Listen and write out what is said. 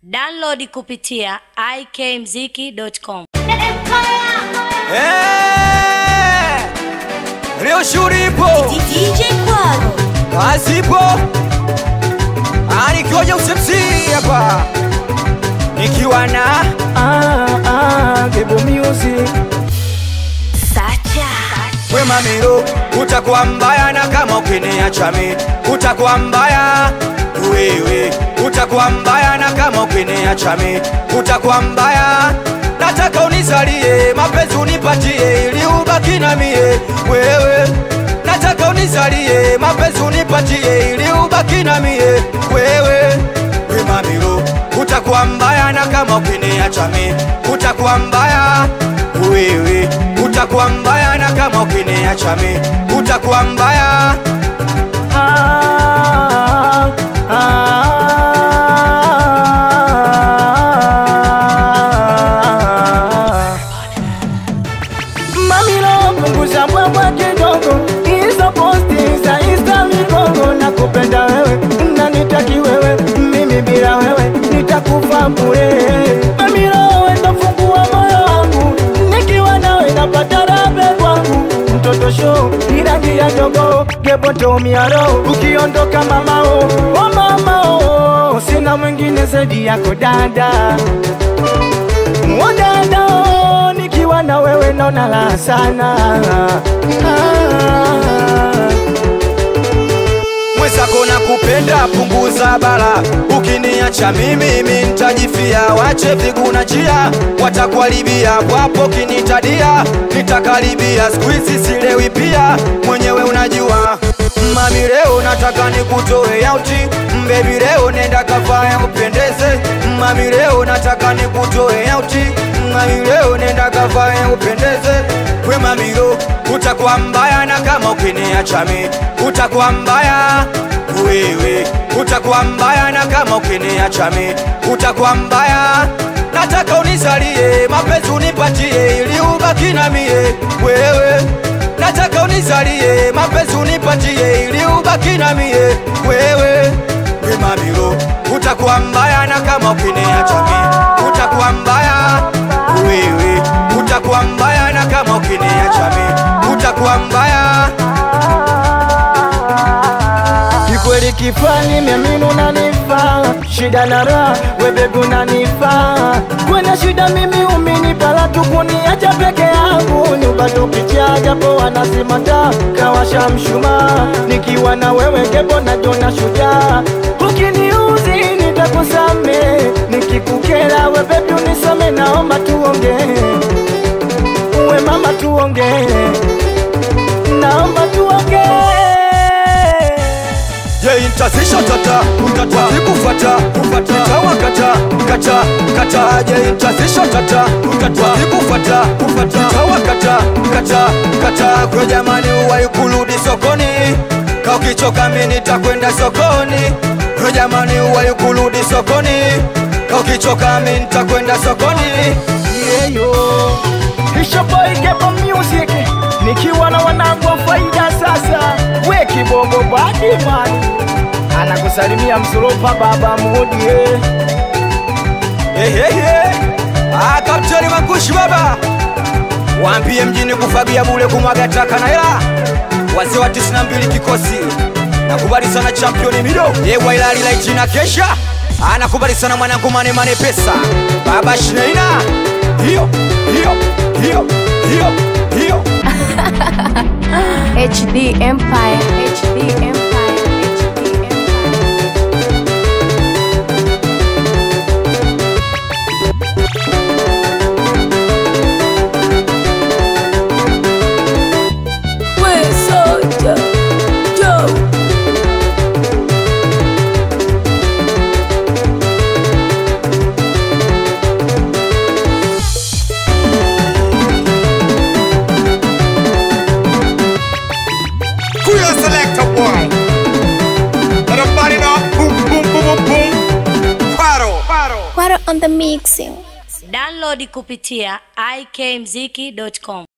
Download kupitia ikmziki.com. Eh, Leo shughuli ipo, DJ Kwaro. kazi ipo, Ah, nikiwa Joseph hapa nikiwa na Ah, ah, Gebo Music. Sacha. Wema Miro, utakuwa mbaya na kama ukiniacha mimi utakuwa mbaya wewe, utakuwa mbaya na kama ukiniacha mimi utakuwa mbaya. Nataka unizalie mapenzi unipatie, ili ubaki na mie wewe. Nataka unizalie mapenzi unipatie, ili ubaki na mie wewe. Wema Miro, utakuwa mbaya na kama ukiniacha mimi utakuwa mbaya wewe utakuwa mbaya na kama ukiniacha mimi utakuwa mbaya Ah, ah. Mamilo punguza mbwembwe kidogo, hizo posti za Insta migongo. Nakupenda wewe, nanitaki wewe, mimi bila wewe nitakufa bure. Mamilo wendo fungua moyo wangu, nikiwa nawe napata rabe kwangu. Mtoto show irangi ya jogo, gebo tumia roho, ukiondoka mamao, oh mamao, sina mwingine zaidi yako dada Wadada, nikiwa na wewe naona la sana ah. mwenzako na kupenda punguza bara ukiniacha mimi mimi nitajifia wache viguna njia watakuharibia wapo kinitadia nitakaribia siku hizi silewi pia mwenyewe unajua mami leo nataka nikutoe yauti mbebi leo nenda kafaya upendeze mami leo nataka nikutoe yauti mami leo nenda kafaya upendeze we mamiro utakuwa mbaya na kama ukiniacha mimi utakuwa mbaya wewe utakuwa mbaya na kama ukiniacha mimi utakuwa mbaya nataka unizalie mapenzi unipatie ili ubaki na mie wewe nataka unizalie mapenzi unipatie ili ubaki na mie wewe we mamiro utakuwa mbaya na kama ukiniacha mimi utakuwa mbaya wewe utakuwa mbaya na kama ukiniacha mimi utakuwa mbaya Kikweli kifani miamini unanifaa, shida na raha we baby unanifaa. Kwenye shida mimi umenipala tu kuniacha peke yangu, nyumba tukicha japo wanasema taa kawasha mshumaa, nikiwa na wewe gebo najiona shujaa. Ukiniuzi nitakusame, nikikukera we baby unisame, naomba tuongee, uwe mama tuongee, naomba tuongee. Je, intazisha tata utata sikufata kufata nitawakata kata kata je intazisha tata utata sikufata kufata nitawakata kata kata kwa jamani uwai kurudi sokoni ka ukichoka mimi nitakwenda sokoni kwa jamani uwai kurudi sokoni ka ukichoka mimi nitakwenda sokoni yeyo Bishop Gebo Music nikiwa na wanangu wa faida sasa, we kibongo badi mani anakusalimia msoropa baba mudi eh. Ehehe, ah, Kapteni Mangushi baba, waambie mjini kufagia bule kumwaga taka na hela. Wazee wa 92 kikosi, nakubali sana championi Mido yewa ilali la jina kesha, anakubali sana mwanangu mane mane pesa baba Shneina, hiyo hiyo hiyo hiyo hiyo HD Empire. HD Empire. HD Empire. Kuya selector boy. Let them body know. Boom, boom, boom, boom, boom. Paro. Paro. What on the mixing? Download kupitia ikmziki.com.